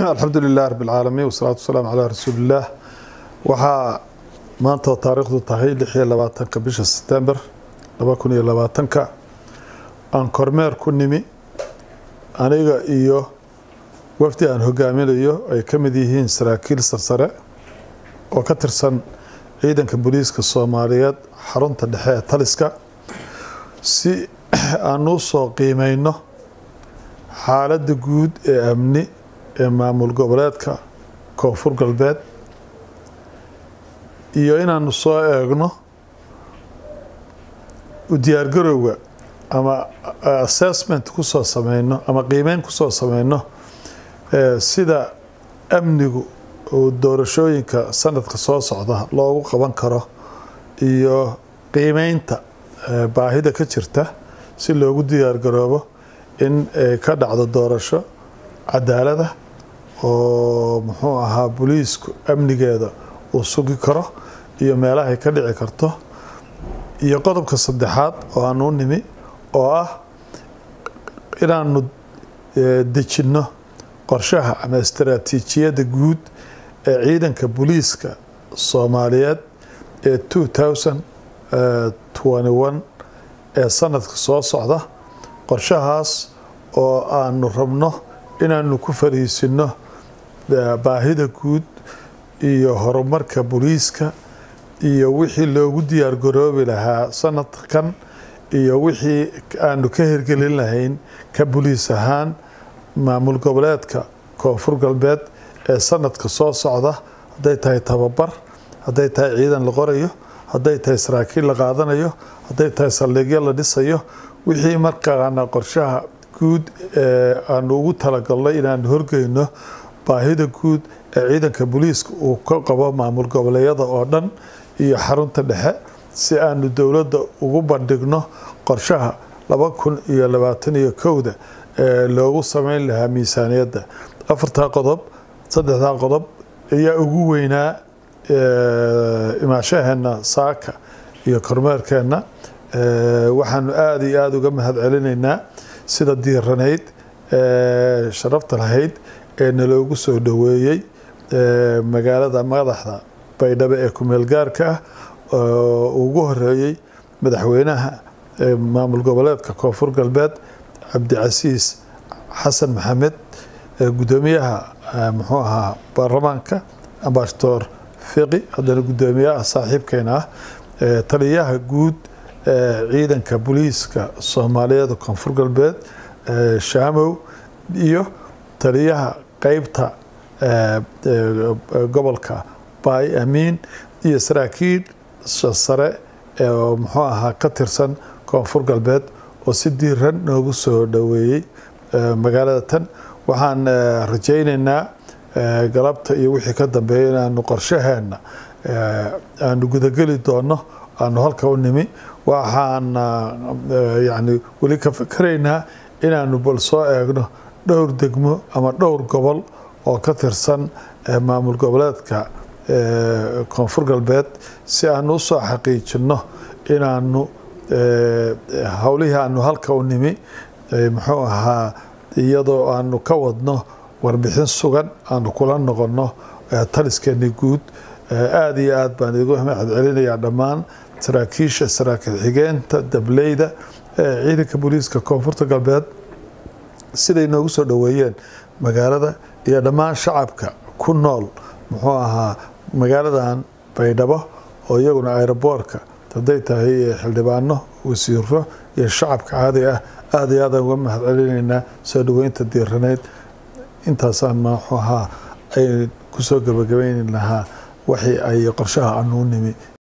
alxamdu lilah rab اlcaalamiin wasalaatu wasalaamu calaa rasuulillaah waxaa maanta taariikhdu tahay lix iyo labaatanka bisha setember laba kun iyo labaatanka aan kormeer ku nimi aniga iyo wafdi aan hogaaminayo ay ka mid yihiin saraakiil sarsare oo ka tirsan ciidanka booliiska soomaaliyeed xarunta dhexe ee taliska si aan u soo qiimeyno xaaladda guud ee amni ee maamul goboleedka koonfur galbeed iyo inaanu soo eegno u diyaargarowga ama assessment kusoo sameyno ama qiimeyn kusoo sameyno sida amnigu uu doorashooyinka sanadka soo socda loogu qaban karo iyo qiimeynta baahida ka jirta si loogu diyaargaroobo in ka dhacdo doorasho cadaalada oo muxuu ahaa booliisku amnigeeda uu sugi karo iyo meelahay ka dhici karto iyo qodobka saddexaad oo aan u nimi oo ah inaanu dejinno qorshaha ama istaraatiijiyadda guud ee ciidanka booliiska soomaaliyeed ee two thousand twenty one ee sanadka soo socda qorshahaas oo aanu rabno inaanu ku fariisino baahida guud iyo horumarka booliiska iyo wixii loogu diyaar garoobi lahaa sanadkan iyo wixii aanu ka hirgelin lahayn ka boliis ahaan maamul goboleedka koonfur galbeed ee sanadka soo socda hadday tahay tababar hadday tahay ciidan la qorayo hadday tahay saraakiil la qaadanayo hadday tahay saldhigyo la dhisayo wixii markaana qorshaha guud ee aanu ugu talagalnay inaanu horgeyno baahida guud ee ciidanka booliiska uu ka qabo maamul goboleedyada oo dhan iyo xarunta dhexe si aanu dowladda ugu bandhigno qorshaha laba kun iyo labaatan iyo kowda ee loogu sameyn lahaa miisaaniyadda afartaa qodob saddexdaa qodob ayaa ugu weynaa imaashaheenna saaka iyo kormeerkeenna waxaanu aada iyo aada uga mahad celinaynaa sida diiranayd sharafta lahayd ee naloogu soo dhoweeyey magaalada madaxda baydhabo ee kumeel gaarka ah oo ugu horeeyey madaxweynaha maamul goboleedka koonfur galbeed cabdicasiis xasan maxamed gudoomiyaha muxuu ahaa baarlamaanka ambashadoor fiqi haddana gudoomiyaha saaxiibkeena ah taliyaha guud ciidanka booliiska soomaaliyeed koonfur galbeed shaamow iyo taliyaha qeybta gobolka baay amiin iyo saraakiil sare oo muxuu ahaa ka tirsan koonfur galbeed oo si diiran noogu soo dhoweeyey magaalada tan waxaan rajaynaynaa galabta iyo wixii ka dambeeya inaanu qorshaheenna aanu gudageli doono aanu halka u nimi waxaan yani weli ka fikeraynaa inaanu bal soo eegno dhowr degmo ama dhowr gobol oo ka tirsan maamul goboleedka koonfur galbeed si aanu usoo xaqiijino inaanu howlihii aanu halka u nimi muxuu ahaa iyadoo aanu ka wadno warbixin sugan aanu kula noqono taliskeeni guud aada iyo aad baan idigu mahad celinayaa dhammaan saraakiisha saraakiil xigeenta dableyda ciidanka booliiska koonfurta galbeed siday noogu soo dhoweeyeen magaalada iyo dhammaan shacabka ku nool muxuu ahaa magaaladan baydhabo oo iyaguna aeroboortka hadday tahay xildhibaano wasiiro iyo shacabka caadi ah aada iyo aadaan uga mahad celinaynaa soo dhoweynta diiraneyd intaasaan muxuu ahaa ay kusoo gabagabayni lahaa waxii ay qorshaha anuu nimi